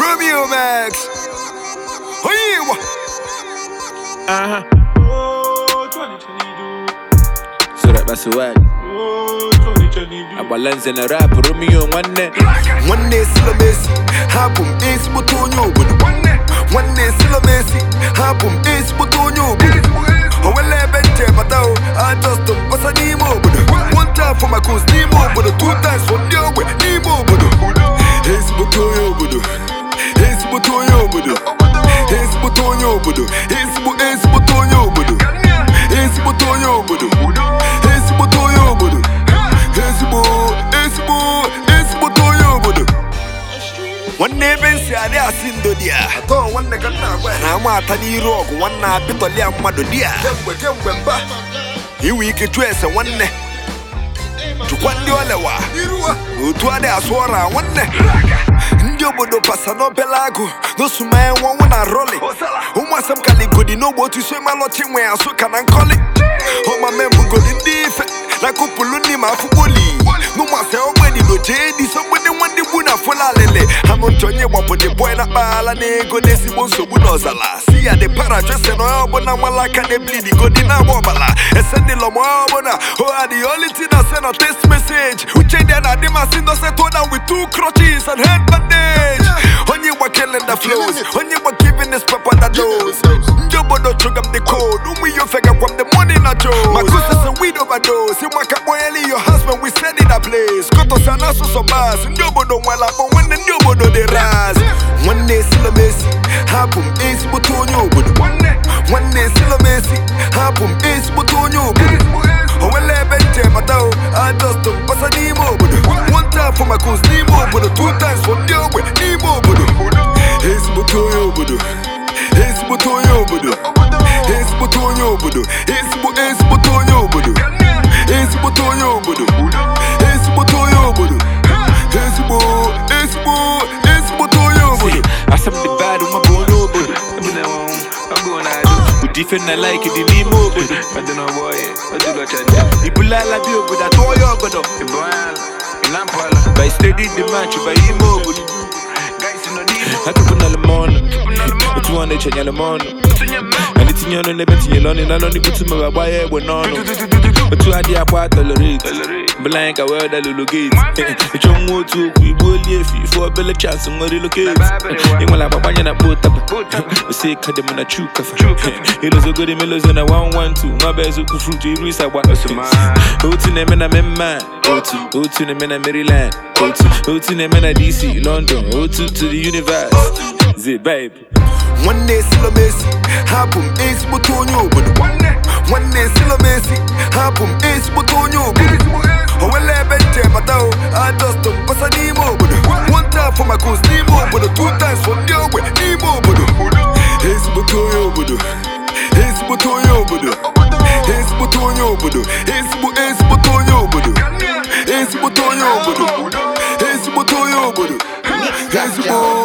Romeo Max. Oyiwa. Uh-huh. Oh, 2022. So that that's swag. Oh, 2022. Abalanze na rap Romeo nwanne. Nwanne silo Messi, hapụ m ezigbote onye obodo. Nwanne silo Messi, hapụ m ezigbote onye obodo. O nwere ebe nche bata o, ajọstụ m basa n'ime obodo. One time for my cause n'ime obodo, two times for ndị ogbe n'ime obodo. Ezigbote onye obodo, ezigbote onye obodo. Ezigbote onye obodo, ezigbo ezigbote onye obodo. Ezigbote onye obodo, ezigbote onye obodo. Ezigbo, ezigbo, ezigbote onye obodo. nwanne ebe nsi adị asị ndo di ya atọ nwanne ka nna agwa ya na ama ata n'iru ọgụ nwanne apịtọlia mmadụ di ya kemgbe kemgbe mba inwe ike chụọ ese nwanne chụkwa ndị olewa otu adị asụ ọra nwanne ndị obodo pasa n'obele agụ n'osumanya nwanwụ na roli ụmụasị m kaligodi n'ogbe otu isi malọchi nwe asụ ka na nkọli ọmamembugodi ndị ife na kụpụlụ ndị ma afụkpoli n'ụmụasị ogbedi jee dị so mgbede nwanne gbu na fola alele anụ ntị onye gbapụdị bọị na kpaala na ego n'ezigbo nsogbu n'ọzala si ya dị para jose na onye ọbụla nwala aka na eblid godi na-agba ọbala esendịlọ ma onye ọbụla oha the only thing I send a text message uche dị na adị masị ndose to down with two crutches and head bandage onye gba killing the flows onye gba giving this pepper that dose ndị obodo chụga m the code ụmụ ihe ofe gakwa m the money na jos makusese weed overdose ịmaka kpọnyeli your husband we send in a place kotosa na asụsụ bas ndị obodo nwere akpọ nwanne ndị obodo dị raz nwanne silomesi hapụ m ezigbote onye obodo nwanne silomesi hapụ m ezigbote onye obodo o nwere ebe nche bata o ajọstụ m basa n'ime obodo one time for my cause n'ime obodo two times for ndị ogbe n'ime obodo ezigbote onye obodo ezigbote onye obodo ezigbote onye obodo ezigbo ezigbote onye obodo ezigbote onye obodo ezigbote onye obodo ezigbo ezigbo ezigbote onye obodo Asam the bad uma bụ onye obodo. Ebe na nwa ọ bụ na adụ. Ụdị ife na like dị n'ime obodo. Ọdụ na ọgbọ ya, ọ dịgo chaja. Ibulala bi obodo atụọ ya ọgọdọ. Ịbụ ala, ị na-apụala. By steady the match by ime obodo. Guys nọ n'ime. Akụkụ na lemọnụ. Otu ọ na-echenye lemọnụ. Tinye mma. Anyị tinye ọnụ n'ebe tinyere ọnụ na ọnụ butu ma gbaa ya egbe n'ọnụ. Otu adị akwa tolerate. Tolerate. Bụla anyị ka wee dalụlụ gate. Ịchọ nwa otu okwu igbu oli efi ife obele chance nwere relocate. Ị nwere agbagbanye na kpo taba. Ose ka dị m na chu kafa. Ilozogori melozo na 112 nwa bụ eziokwu fruit iru isa gba. Otu na-eme na memma. Otu otu na-eme na Maryland. Otu otu na-eme na DC, London. Otu to the universe. Zee babe. nwanne silomesi hapụ m ezigbote onye obodo nwanne silomesi hapụ m ezigbote onye obodo o nwere ebe nche bata o ajọstụ m basa n'ime obodo one time for my cause n'ime obodo two times for ndị ogbe n'ime obodo ezigbote onye obodo ezigbote onye obodo ezigbote onye obodo ezigbo ezigbote onye obodo ezigbote onye obodo ezigbote onye obodo ezigbo